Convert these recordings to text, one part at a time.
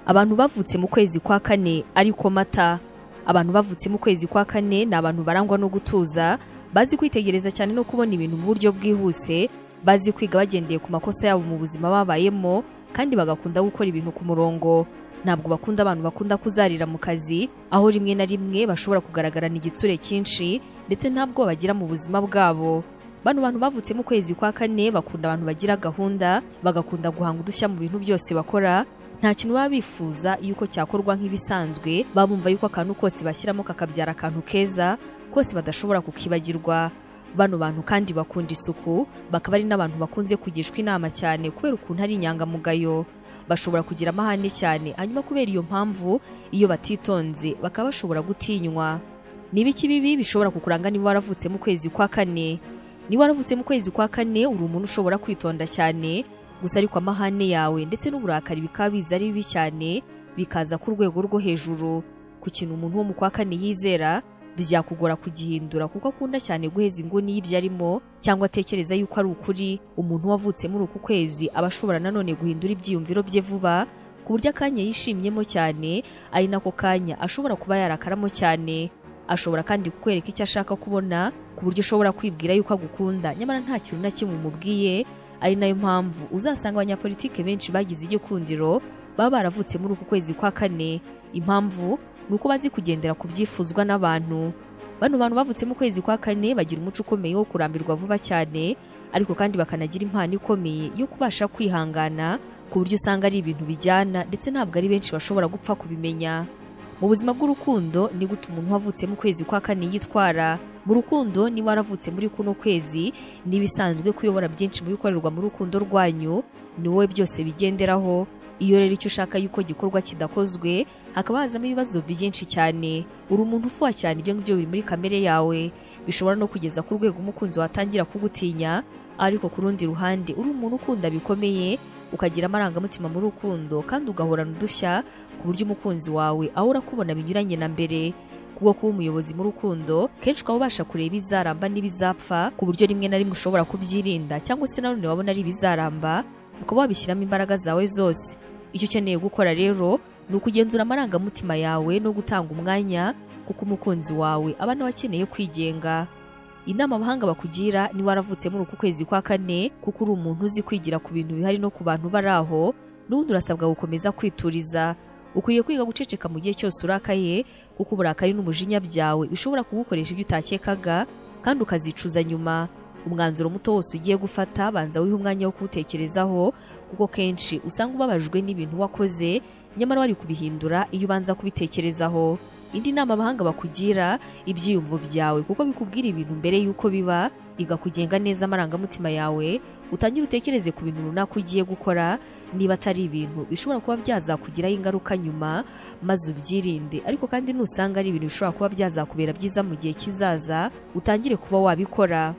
abantu bavutse mu kwezi kwa kane ariko mata abantu bavutse mu kwezi kwa kane ni abantu barangwa no gutuza bazi kwitegereza cyane no kubona ibintu mu buryo bwihuse bazi kwiga bagendeye ku makosa yabo mu buzima babayemo kandi bagakunda gukora ibintu ku murongo ntabwo bakunda abantu bakunda kuzarira mu kazi aho rimwe na rimwe bashobora kugaragarana igitsure cyinshi ndetse ntabwo bagira mu buzima bwabo bano bantu bavutse mu kwezi kwa kane bakunda abantu bagira gahunda bagakunda guhanga udushya mu bintu byose bakora nta kintu baba bifuza yuko cyakorwa nk'ibisanzwe babumva yuko akantu kose bashyiramo kakabyara akantu keza kose badashobora kukibagirwa bano bantu kandi bakunda isuku bakaba ari n'abantu bakunze kugishwa inama cyane kubera ukuntu ari inyangamugayo bashobora kugira amahane cyane hanyuma kubera iyo mpamvu iyo batitonze bakaba bashobora gutinywa ni ibiki bibi bishobora kukuranga niba waravutse mu kwezi kwa kane niba waravutse mu kwezi kwa kane uri umuntu ushobora kwitonda cyane gusa ariko amahane yawe ndetse n'uburakari bikaba biza ari bibi cyane bikaza ku rwego rwo hejuru ku kintu umuntu wo mu kwa kane yizera byakugora kugihindura kuko akunda cyane guheza inguni y'ibyo arimo cyangwa atekereza yuko ari ukuri umuntu wavutse muri uku kwezi aba ashobora nanone guhindura ibyiyumviro bye vuba ku buryo akanya yishimyemo cyane ari nako kanya ashobora kuba yarakaramo cyane ashobora kandi kukwereka icyo ashaka kubona ku buryo ushobora kwibwira yuko agukunda nyamara nta kintu na kimwe umubwiye ari nayo mpamvu uzasanga abanyapolitike benshi bagize igikundiro baba baravutse muri uku kwezi kwa kane impamvu ni uko bazi kugendera ku byifuzwa n'abantu bano bantu bavutse mu kwezi kwa kane bagira umuco ukomeye wo kurambirwa vuba cyane ariko kandi bakanagira impano ikomeye yo kubasha kwihangana ku buryo usanga ari ibintu bijyana ndetse ntabwo ari benshi bashobora gupfa kubimenya mu buzima bw'urukundo ni gute umuntu wavutse mu kwezi kwa kane yitwara mu rukundo niba waravutse muri kuno kwezi n'ibisanzwe kuyobora byinshi mu bikorerwa mu rukundo rwanyu ni wowe byose bigenderaho iyo rero icyo ushaka yuko gikorwa kidakozwe hakaba hazamo ibibazo byinshi cyane uri umuntu ufuha cyane ibyo ngibyo biri muri kamere yawe bishobora no kugeza ku rwego umukunzi watangira kugutinya ariko ku rundi ruhande uri umuntu ukunda bikomeye ukagira amarangamutima mu rukundo kandi ugahorana udushya ku buryo umukunzi wawe ahora akubona binyuranye na mbere kubwo kuba umuyobozi mu rukundo kenshi ukaba ubasha kureba ibizaramba n'ibizapfa ku buryo rimwe na rimwe ushobora kubyirinda cyangwa se nanone wabona ari ibizaramba ukaba wabishyiramo imbaraga zawe zose icyo ukeneye gukora rero ni ukugenzura amarangamutima yawe no gutanga umwanya kuko umukunzi wawe aba nawe akeneye kwigenga inama abahanga bakugira ni waravutse muri uku kwezi kwa kane kuko uri umuntu uzi kwigira ku bintu bihari no ku bantu bari aho n'ubundi urasabwa gukomeza kwituriza ukwiriye kwiga guceceka mu gihe cyose urakaye kuko uburakari n'umujinya byawe bishobora kugukoresha ibyo utakekaga kandi ukazicuza nyuma umwanzuro muto wose ugiye gufata banza wihe umwanya wo kuwutekerezaho kuko kenshi usanga ubabajwe n'ibintu wakoze nyamara wari kubihindura iyo ubanza kubitekerezaho indi nama abahanga bakugira ibyiyumvo byawe kuko bikubwira ibintu mbere y'uko biba iga kugenga neza amarangamutima yawe utangire utekereze ku bintu runaka ugiye gukora niba atari ibintu bishobora kuba byazakugiraho ingaruka nyuma maze ubyirinde ariko kandi nusanga ari ibintu bishobora kuba byazakubera byiza mu gihe kizaza utangire kuba wabikora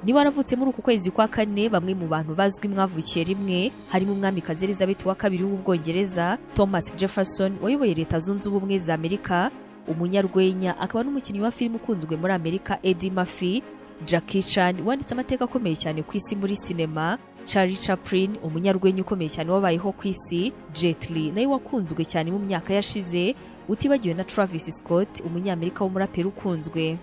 niba waravutse muri uku kwezi kwa kane bamwe mu bantu bazwi mwavukiye rimwe harimo umwamikazi elizabeth wa kabiri w'ubwongereza thomas jefferson wayoboye leta zunze ubumwe za amerika umunyarwenya akaba n'umukinnyi wa filime ukunzwe muri amerika eddie murphy jackie chan wanditse amateka akomeye cyane ku isi muri sinema charlie chaplin umunyarwenya ukomeye cyane wabayeho ku isi jet li nawe wakunzwe cyane mu myaka yashize utibagiwe na travis scott umunyamerika w'umuraperi ukunzwe